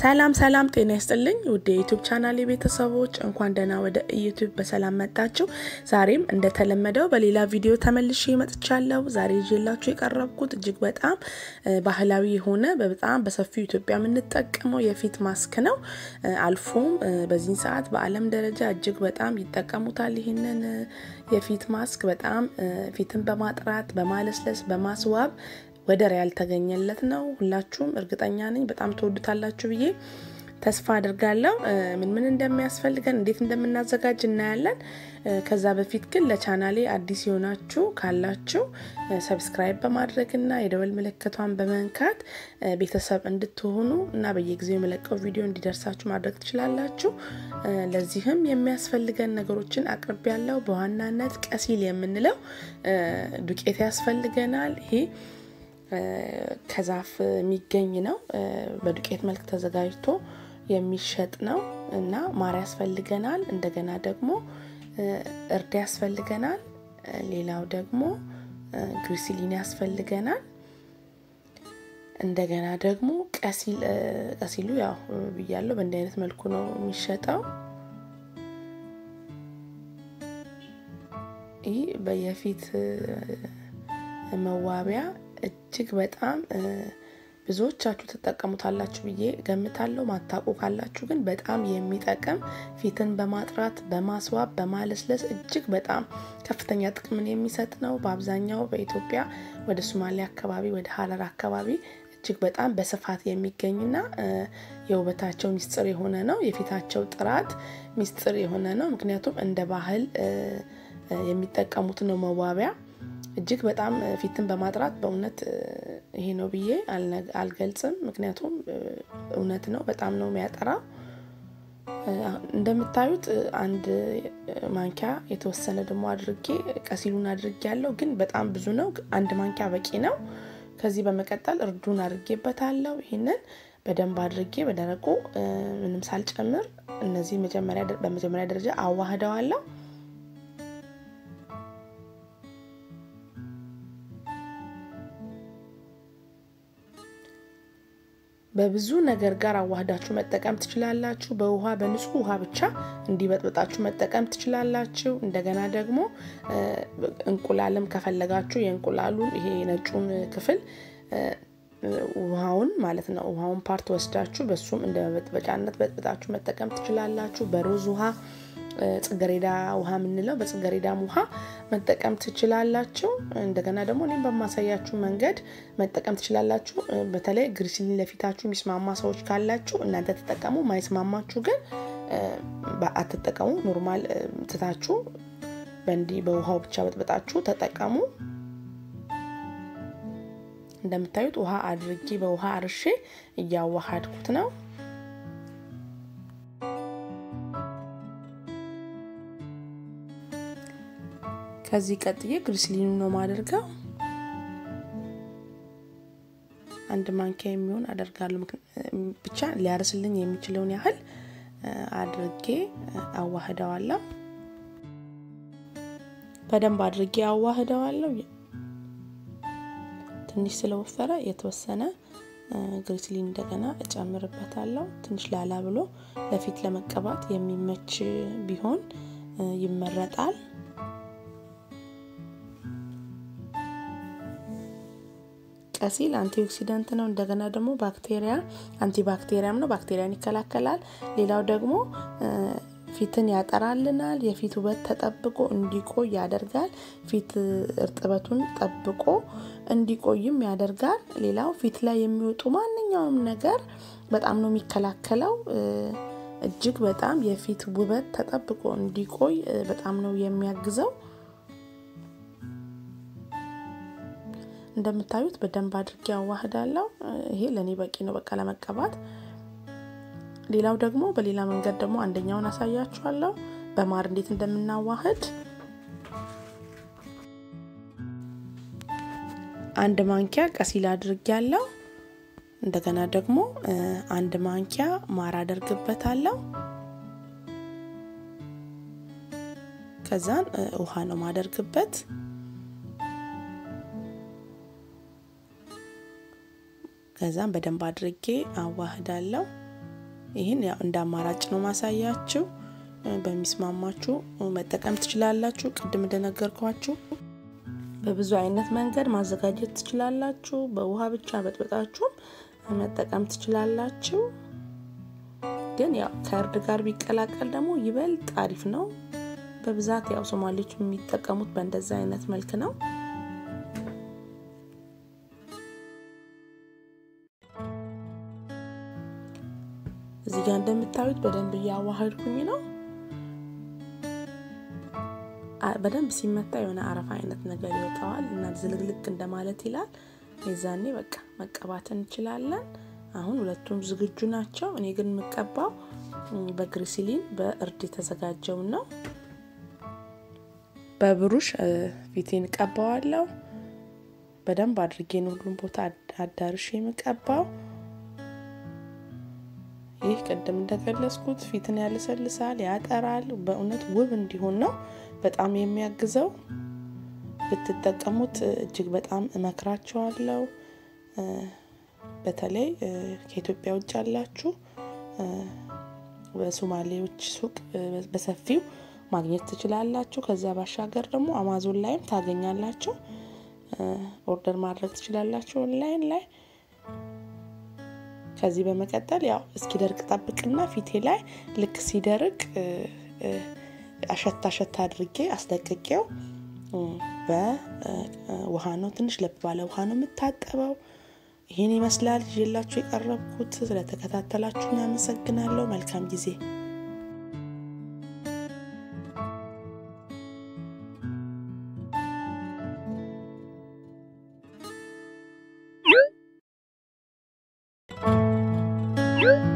ሰላም ሰላም፣ ጤና ይስጥልኝ ውድ የዩቱብ ቻናል ቤተሰቦች እንኳን ደህና ወደ ዩቱብ በሰላም መጣችሁ። ዛሬም እንደተለመደው በሌላ ቪዲዮ ተመልሼ መጥቻለሁ። ዛሬ ይዤላችሁ የቀረብኩት እጅግ በጣም ባህላዊ የሆነ በጣም በሰፊው ኢትዮጵያ የምንጠቀመው የፊት ማስክ ነው። አልፎም በዚህን ሰዓት በዓለም ደረጃ እጅግ በጣም ይጠቀሙታል። ይህንን የፊት ማስክ በጣም ፊትን በማጥራት በማለስለስ በማስዋብ ወደር ያልተገኘለት ነው። ሁላችሁም እርግጠኛ ነኝ በጣም ትወዱታላችሁ ብዬ ተስፋ አድርጋለሁ። ምን ምን እንደሚያስፈልገን እንዴት እንደምናዘጋጅ እናያለን። ከዛ በፊት ግን ለቻናሌ አዲስ የሆናችሁ ካላችሁ ሰብስክራይብ በማድረግና የደወል ምልክቷን በመንካት ቤተሰብ እንድትሆኑ እና በየጊዜው የመለቀው ቪዲዮ እንዲደርሳችሁ ማድረግ ትችላላችሁ። ለዚህም የሚያስፈልገን ነገሮችን አቅርብ ያለው በዋናነት ቀሲል የምንለው ዱቄት ያስፈልገናል። ይሄ ከዛፍ የሚገኝ ነው። በዱቄት መልክ ተዘጋጅቶ የሚሸጥ ነው እና ማር ያስፈልገናል። እንደገና ደግሞ እርድ ያስፈልገናል። ሌላው ደግሞ ግሪሲሊን ያስፈልገናል። እንደገና ደግሞ ቀሲል ቀሲሉ ያው ብያለሁ በእንዲህ አይነት መልኩ ነው የሚሸጠው። ይህ በየፊት መዋቢያ እጅግ በጣም ብዙዎቻችሁ ትጠቀሙታላችሁ ብዬ ገምታለሁ። ማታውቁ ካላችሁ ግን በጣም የሚጠቅም ፊትን በማጥራት በማስዋብ በማለስለስ እጅግ በጣም ከፍተኛ ጥቅምን የሚሰጥ ነው። በአብዛኛው በኢትዮጵያ ወደ ሶማሌ አካባቢ ወደ ሀረር አካባቢ እጅግ በጣም በስፋት የሚገኝና የውበታቸው ሚስጥር የሆነ ነው። የፊታቸው ጥራት ሚስጥር የሆነ ነው። ምክንያቱም እንደ ባህል የሚጠቀሙት ነው መዋቢያ እጅግ በጣም ፊትን በማጥራት በእውነት ይሄ ነው ብዬ አልገልጽም። ምክንያቱም እውነት ነው፣ በጣም ነው የሚያጠራው። እንደምታዩት አንድ ማንኪያ የተወሰነ ደግሞ አድርጌ ቀሲሉን አድርጌ ያለው ግን በጣም ብዙ ነው። አንድ ማንኪያ በቂ ነው። ከዚህ በመቀጠል እርዱን አድርጌበታለሁ። ይህንን በደንብ አድርጌ በደረቁ ምንም ሳልጨምር እነዚህ በመጀመሪያ ደረጃ አዋህደዋለሁ። በብዙ ነገር ጋር አዋህዳችሁ መጠቀም ትችላላችሁ። በውሃ በንጹህ ውሃ ብቻ እንዲበጥበጣችሁ መጠቀም ትችላላችሁ። እንደገና ደግሞ እንቁላልም ከፈለጋችሁ የእንቁላሉን ይሄ ነጩን ክፍል ውሃውን ማለት ነው ውሃውን ፓርት ወስዳችሁ በሱም እንደ መበጥበጫነት በጥብጣችሁ መጠቀም ትችላላችሁ። በሮዝ ውሃ ጽገሬዳ ውሃ የምንለው በጽገሬዳም ውሃ መጠቀም ትችላላችሁ። እንደገና ደግሞ እኔም በማሳያችሁ መንገድ መጠቀም ትችላላችሁ። በተለይ ግሪሲሊን ለፊታችሁ የሚስማማ ሰዎች ካላችሁ እናንተ ተጠቀሙ። ማይስማማችሁ ግን አትጠቀሙ። ኖርማል ትታችሁ በእንዲህ በውሃው ብቻ በጥበጣችሁ ተጠቀሙ። እንደምታዩት ውሃ አድርጌ በውሃ አርሼ እያዋሃድኩት ነው። ከዚህ ቀጥዬ ግሪስሊኑ ነው ማደርገው። አንድ ማንኪያ የሚሆን አደርጋለሁ። ብቻ ሊያርስልኝ የሚችለውን ያህል አድርጌ አዋህደዋለሁ። በደንብ አድርጌ አዋህደዋለሁ። ትንሽ ስለወፈረ የተወሰነ ግሪስሊን እንደገና እጨምርበታለሁ። ትንሽ ላላ ብሎ ለፊት ለመቀባት የሚመች ቢሆን ይመረጣል። ቀሲል አንቲኦክሲደንት ነው። እንደገና ደግሞ ባክቴሪያ አንቲባክቴሪያም ነው፣ ባክቴሪያን ይከላከላል። ሌላው ደግሞ ፊትን ያጠራልናል። የፊት ውበት ተጠብቆ እንዲቆይ ያደርጋል። ፊት እርጥበቱን ጠብቆ እንዲቆይም ያደርጋል። ሌላው ፊት ላይ የሚወጡ ማንኛውም ነገር በጣም ነው የሚከላከለው። እጅግ በጣም የፊት ውበት ተጠብቆ እንዲቆይ በጣም ነው የሚያግዘው። እንደምታዩት በደንብ አድርጌ አዋህዳለሁ። ይሄ ለእኔ በቂ ነው በቃ ለመቀባት። ሌላው ደግሞ በሌላ መንገድ ደግሞ አንደኛውን አሳያችኋለሁ በማር እንዴት እንደምናዋህድ። አንድ ማንኪያ ቀሲል አድርጌ ያለው እንደገና ደግሞ አንድ ማንኪያ ማር አደርግበታለሁ። ከዛን ውሃ ነው ማደርግበት ከዛም በደንብ አድርጌ አዋህዳለሁ። ይህን ያው እንደ አማራጭ ነው ማሳያችሁ። በሚስማማችሁ መጠቀም ትችላላችሁ። ቅድም እንደነገርኳችሁ በብዙ አይነት መንገድ ማዘጋጀት ትችላላችሁ። በውሃ ብቻ በጥበጣችሁም መጠቀም ትችላላችሁ። ግን ያው ከእርድ ጋር ቢቀላቀል ደግሞ ይበልጥ አሪፍ ነው። በብዛት ያው ሶማሌዎች የሚጠቀሙት በእንደዛ አይነት መልክ ነው። እዚህ ጋር እንደምታዩት በደንብ እያዋሃድኩኝ ነው። በደንብ ሲመታ የሆነ አረፋ አይነት ነገር ይወጣዋል እና ዝልግልግ እንደማለት ይላል። የዛኔ በቃ መቀባት እንችላለን። አሁን ሁለቱም ዝግጁ ናቸው። እኔ ግን የምቀባው በግሪሲሊን በእርድ የተዘጋጀውን ነው። በብሩሽ ፊቴን ቀባዋለሁ። በደንብ አድርጌን ሁሉም ቦታ አዳርሽ የምቀባው ይህ ቅድም እንደገለጽኩት ፊትን ያለሰልሳል፣ ያጠራል። በእውነት ውብ እንዲሆን ነው በጣም የሚያግዘው። ብትጠቀሙት እጅግ በጣም እመክራችኋለሁ። በተለይ ከኢትዮጵያ ውጭ ያላችሁ በሶማሌዎች ሱቅ በሰፊው ማግኘት ትችላላችሁ። ከዚያ ባሻገር ደግሞ አማዞን ላይም ታገኛላችሁ። ኦርደር ማድረግ ትችላላችሁ ኦንላይን ላይ። ከዚህ በመቀጠል ያው እስኪደርቅ ጠብቅና ፊቴ ላይ ልክ ሲደርቅ አሸታ አሸታ አድርጌ አስለቅቄው በውሃ ነው ትንሽ ለብ ባለ ውሃ ነው የምታጠበው። ይህን ይመስላል ይዤላችሁ የቀረብኩት። ስለተከታተላችሁን ያመሰግናለሁ። መልካም ጊዜ you